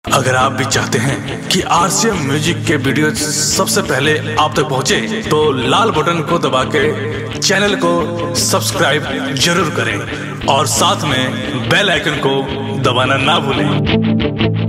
अगर आप भी चाहते हैं कि आरसीएम म्यूजिक के वीडियो सबसे पहले आप तक पहुंचे, तो लाल बटन को दबा के चैनल को सब्सक्राइब जरूर करें और साथ में बेल आइकन को दबाना ना भूलें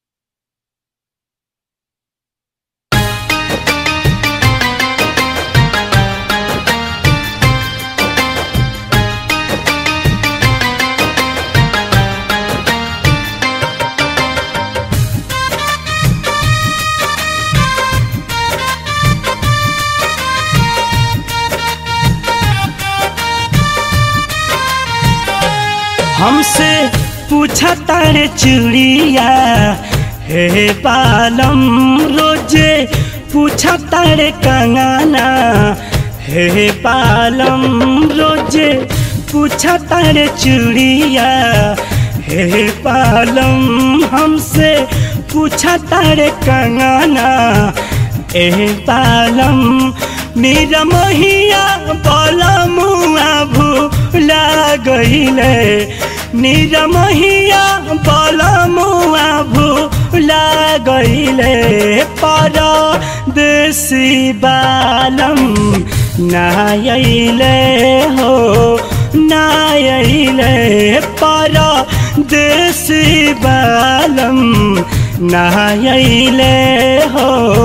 हमसे पूछा तारे चुड़िया हे बालम रोजे पूछा तारे कंगाना हे बालम रोजे पूछा तारे चुड़िया हे बालम हमसे पूछा तारे कंगाना ए बालम मेरा महिया बलमुआ भूला गईले मेरा महिया बलमुआ भूला गईले पर देसी बालम नायले हो नायले पर देसी बालम नायले हो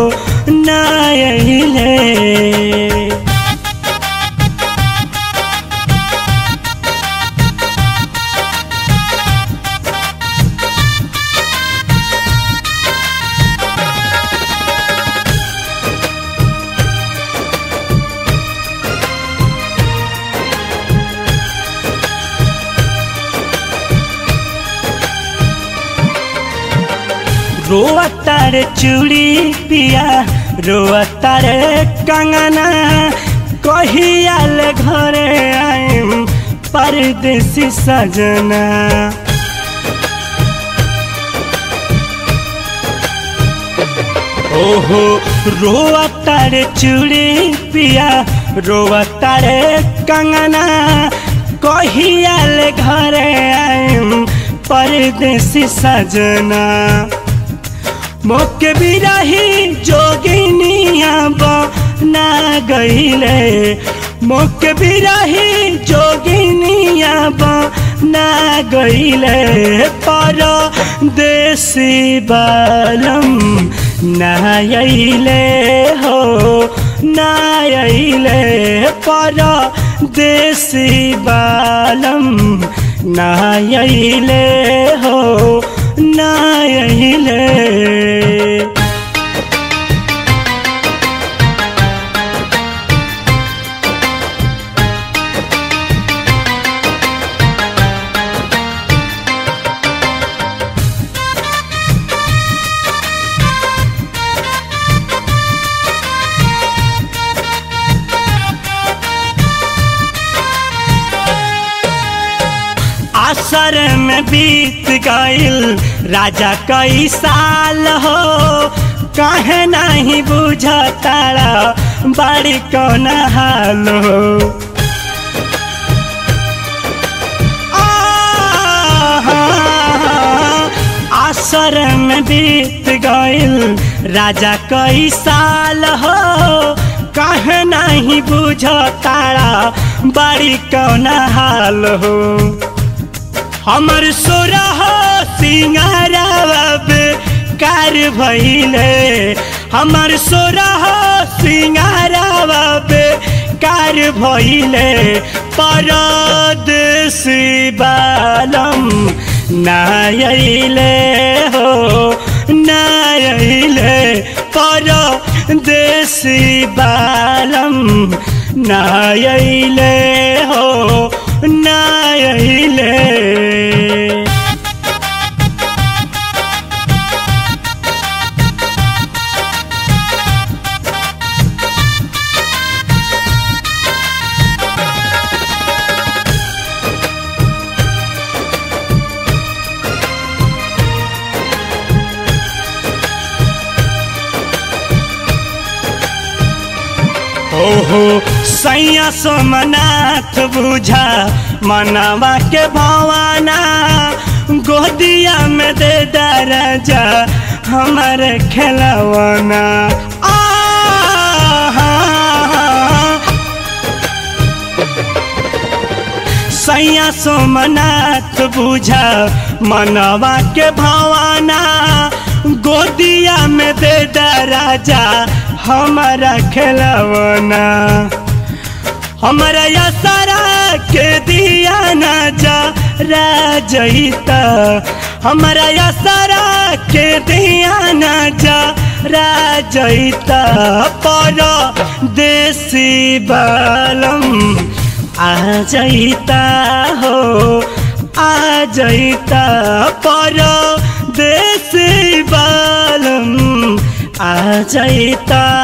नायले रोआ तारे चूड़ी पिया रोआ तारे कंगना कहियाल घरे आइम परदेसी सजना ओहो रोआ तारे चूड़ी पिया रोआ तारे कंगना कहियाल घरे आइम परदेसी सजना मोके बिरही जोगिनिया बना गईले मोके बिरही जोगिनिया बना गईले पर देसी बालम नायले हो नायले पर देसी बालम नायले हो नायले असर में बीत गईल राजा कई साल हो कहे नहीं बुझताड़ा बड़ी कौन हाल हो असर में बीत गईल राजा कई साल हो कहे नहीं बुझताड़ा बड़ी कौन हाल हो हमर सोरह सिंगारावा कार भइले हमर सोरह सिंगारावा कार भइले परदेसी बालम नायले हो नायले परदेसी बालम नायले हो नायले ओहो सैया सोमनाथ बुझा मनवा के भवाना गोदिया में दे राजा हमारे खेलवाना आ सैया सोमनाथ बुझा मनवा के भवाना गोदिया में दे राजा हमारा खेलवाना हमारा यासारा के दिया न जा राजईता हमारा यासारा के दिया न जा राजईता पर देसी बालम आ जईता हो आ जईता पर देसी बालम आ जईता